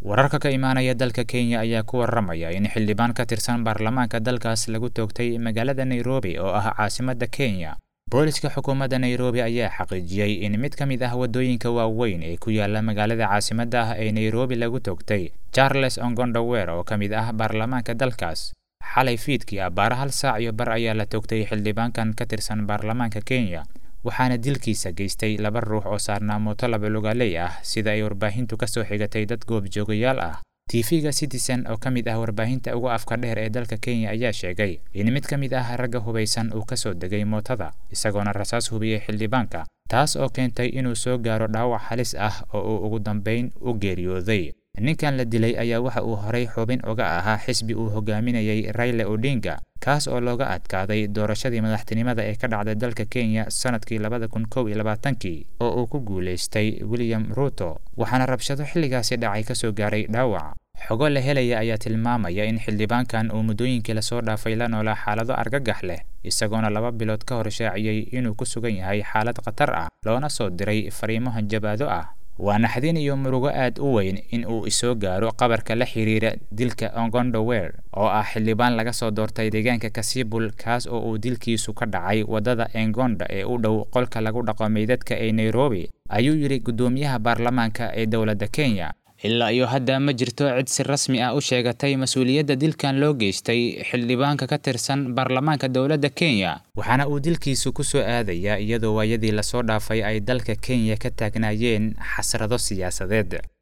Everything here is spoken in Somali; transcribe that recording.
wararka ka imaanaya dalka kenya ayaa ku waramaya in xildhibaan ka tirsan baarlamaanka dalkaas lagu toogtay magaalada nairobi oo ah caasimadda kenya booliska xukuumadda nairobi ayaa xaqiijiyey in mid ka mid ah waddooyinka waaweyn ee ku yaala magaalada caasimadda ah ee nairobi lagu toogtay charles ongondower oo ka mid ah baarlamaanka dalkaas xalay fiidkii abbaara hal saac iyo bar ayaa la toogtay xildhibaankan ka tirsan baarlamaanka kenya waxaana dilkiisa geystay laba ruux oo saarnaa mooto labalugaaley ah sida ay warbaahintu ka soo xigatay dad goobjoogayaal ah tv-ga citizen oo ka mid ah warbaahinta ugu afka dheer ee dalka kenya ayaa sheegay in mid ka mid ah ragga hubaysan uu ka soo degay mootada isagoona rasaas hubiyey xildhibaanka taas oo keentay inuu soo gaaro dhaawac halis ah oo uu ugu dambayn u geeriyooday ninkan la dilay ayaa waxa uu horay xubin uga ahaa xisbi uu hogaaminayay rayle odinga kaas oo looga adkaaday doorashadii madaxtinimada ee ka dhacday dalka kenya sanadkii labada kun kow iyo labaatankii oo uu ku guulaystay william ruto waxaana rabshado xilligaasi dhacay kasoo gaaray dhaawac xogo la helaya ayaa tilmaamaya in xildhibaankan uu muddooyinkii lasoo dhaafay la noolaa xaalado argagax leh isagoona laba bilood ka hor shaaciyey inuu ku sugan yahay xaalad khatar ah loona soo diray fariimo hanjabaado ah waa naxdin iyo murugo aad u weyn in uu isoo gaaro qabarka la xiriira dilka ongondower oo ah xildhibaan laga soo doortay deegaanka kasibul kaas oo uu dilkiisu ka dhacay waddada engonda ee u dhow qolka lagu dhaqo meydadka ee nairobi ayuu yidhi guddoomiyaha baarlamaanka ee dowladda kenya ilaa iyo hadda ma jirto cid si rasmi ah u sheegatay mas-uuliyadda dilkan loo geystay xildhibaanka ka tirsan baarlamaanka dowladda kenya waxaana uu dilkiisu ku soo aadayaa iyadoo waayadii lasoo dhaafay ay dalka kenya ka taagnaayeen xasrado siyaasadeed